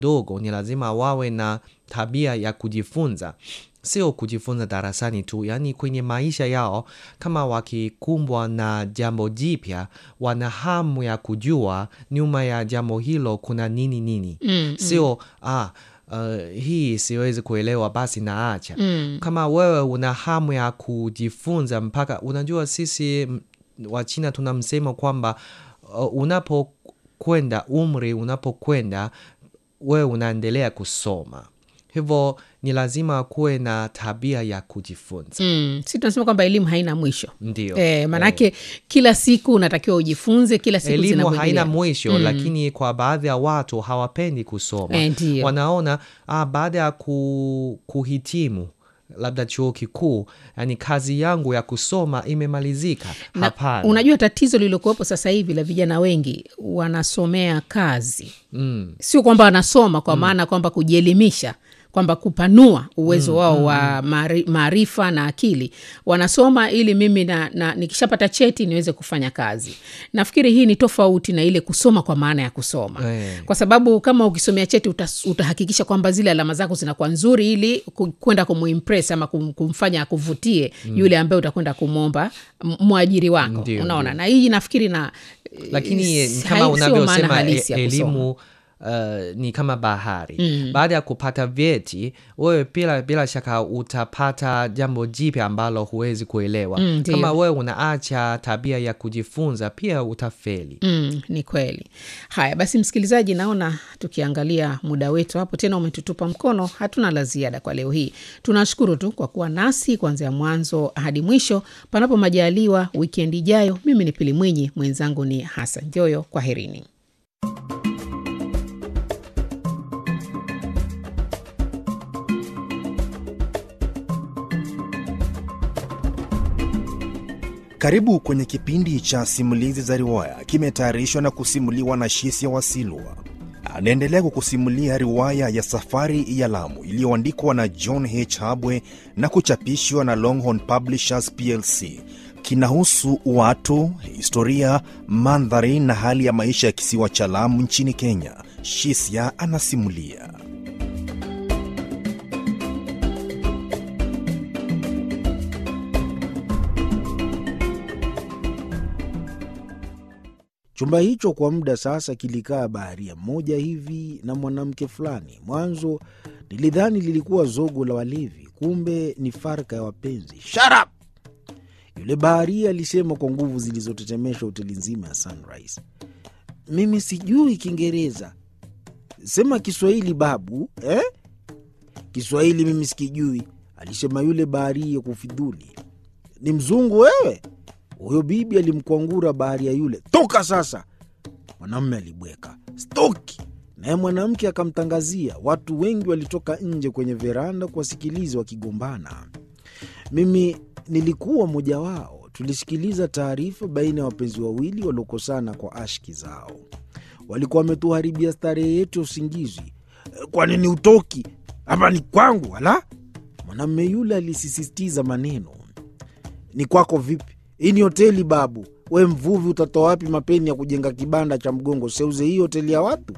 dogo ni lazima wawe na tabia ya kujifunza, sio kujifunza darasani tu, yaani kwenye maisha yao. Kama wakikumbwa na jambo jipya, wana hamu ya kujua nyuma ya jambo hilo kuna nini nini, Mm, sio ah, uh, hii siwezi kuelewa basi naacha. mm. Kama wewe una hamu ya kujifunza mpaka, unajua sisi m- wa China tuna msemo kwamba uh, unapokwenda umri unapokwenda wewe unaendelea kusoma, hivyo ni lazima kuwe na tabia ya kujifunza. Mm. Si tunasema kwamba elimu haina mwisho Ndio e, maanake kila siku unatakiwa ujifunze, kila siku elimu zinakuendelea. haina mwisho lakini kwa baadhi ya watu hawapendi kusoma Eh, ndio. wanaona ah, baada ya ku, kuhitimu labda chuo kikuu yani kazi yangu ya kusoma imemalizika Na hapana unajua tatizo lililokuwepo sasa hivi la vijana wengi wanasomea kazi, mm, sio kwamba wanasoma kwa maana kwamba kujielimisha kwamba kupanua uwezo wao wa maari- maarifa na akili. Wanasoma ili mimi na, na nikishapata cheti niweze kufanya kazi. Nafikiri hii ni tofauti na ile kusoma kwa maana ya kusoma Eh. kwa sababu kama ukisomea cheti utas, utahakikisha kwamba zile alama zako zinakuwa nzuri ili ku- kwenda kumuimpress ama kum, kumfanya akuvutie yule ambaye utakwenda kumwomba m- mwajiri wako Ndio, unaona na hii nafikiri na lakini eh, ni kama hai- sio maana unavyosema halisi e, ya kusoma. elimu Uh, ni kama bahari baada ya kupata vyeti wewe bila, bila shaka utapata jambo jipya ambalo huwezi kuelewa Mm, ndio. kama wewe unaacha tabia ya kujifunza pia utafeli Mm, ni kweli. Haya basi, msikilizaji, naona tukiangalia muda wetu hapo tena umetutupa mkono, hatuna la ziada kwa leo hii. Tunashukuru tu kwa kuwa nasi kuanzia mwanzo hadi mwisho. Panapo majaliwa, wikendi ijayo, mimi ni Pili Mwinyi, mwenzangu ni Hasan Joyo. Kwaherini. Karibu kwenye kipindi cha simulizi za riwaya, kimetayarishwa na kusimuliwa na Shisia Wasilwa. Anaendelea kukusimulia riwaya ya Safari ya Lamu iliyoandikwa na John H. Habwe na kuchapishwa na Longhorn Publishers plc. Kinahusu watu, historia, mandhari na hali ya maisha ya kisiwa cha Lamu nchini Kenya. Shisia anasimulia. Chumba hicho kwa muda sasa kilikaa baharia mmoja hivi na mwanamke fulani. Mwanzo nilidhani lilikuwa zogo la walevi, kumbe ni farka ya wapenzi. Shut up! Yule baharia alisema kwa nguvu zilizotetemesha hoteli nzima ya Sunrise. Mimi sijui Kiingereza, sema Kiswahili babu eh? Kiswahili mimi sikijui, alisema yule baharia kufidhuli. Ni mzungu wewe? Huyo bibi alimkwangura baharia yule, toka sasa. Mwanamume alibweka stoki, naye mwanamke akamtangazia. Watu wengi walitoka nje kwenye veranda kuwasikiliza wakigombana. Mimi nilikuwa mmoja wao. Tulisikiliza taarifa baina ya wapenzi wawili waliokosana kwa ashki zao. Walikuwa wametuharibia starehe yetu ya usingizi. "Eh, Kwa nini utoki hapa? Ni kwangu wala? Mwanamume yule alisisitiza maneno. Ni kwako vipi? Hii ni hoteli babu. We mvuvi, utatoa wapi mapeni ya kujenga kibanda cha mgongo? Seuze hii hoteli ya watu.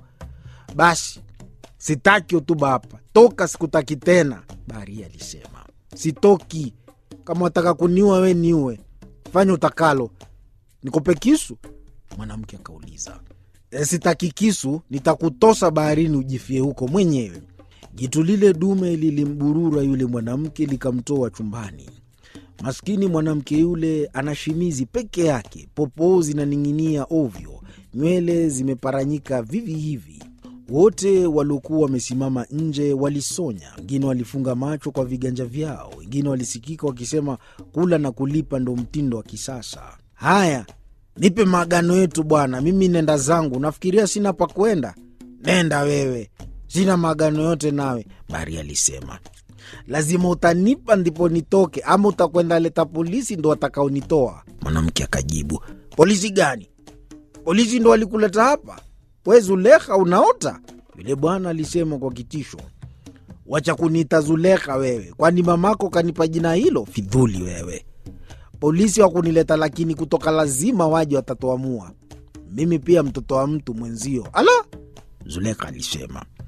Basi sitaki hotuba hapa, toka, sikutaki tena. Baharia alisema sitoki. Kama wataka kuniua we niue, fanya utakalo. Nikupe kisu? Mwanamke akauliza. E, sitaki kisu, nitakutosa baharini ujifie huko mwenyewe. Jitu lile dume lilimburura yule mwanamke likamtoa chumbani. Maskini mwanamke yule ana shimizi peke yake, popoo zinaning'inia ovyo, nywele zimeparanyika vivi hivi. Wote waliokuwa wamesimama nje walisonya, wengine walifunga macho kwa viganja vyao, wengine walisikika wakisema kula na kulipa ndo mtindo wa kisasa. Haya, nipe maagano yetu bwana, mimi nenda zangu. Nafikiria sina pa kwenda. Nenda wewe, sina maagano yote nawe, Bari alisema. Lazima utanipa ndipo nitoke, ama utakwenda leta polisi ndo watakaonitoa. Mwanamke akajibu, polisi gani? Polisi ndo walikuleta hapa? We Zulekha unaota? Yule bwana alisema kwa kitisho. Wacha kuniita Zulekha wewe, kwani mamako kanipa jina hilo? Fidhuli wewe. Polisi wakunileta, lakini kutoka lazima waje, watatuamua. Mimi pia mtoto wa mtu mwenzio. Ala, Zulekha alisema.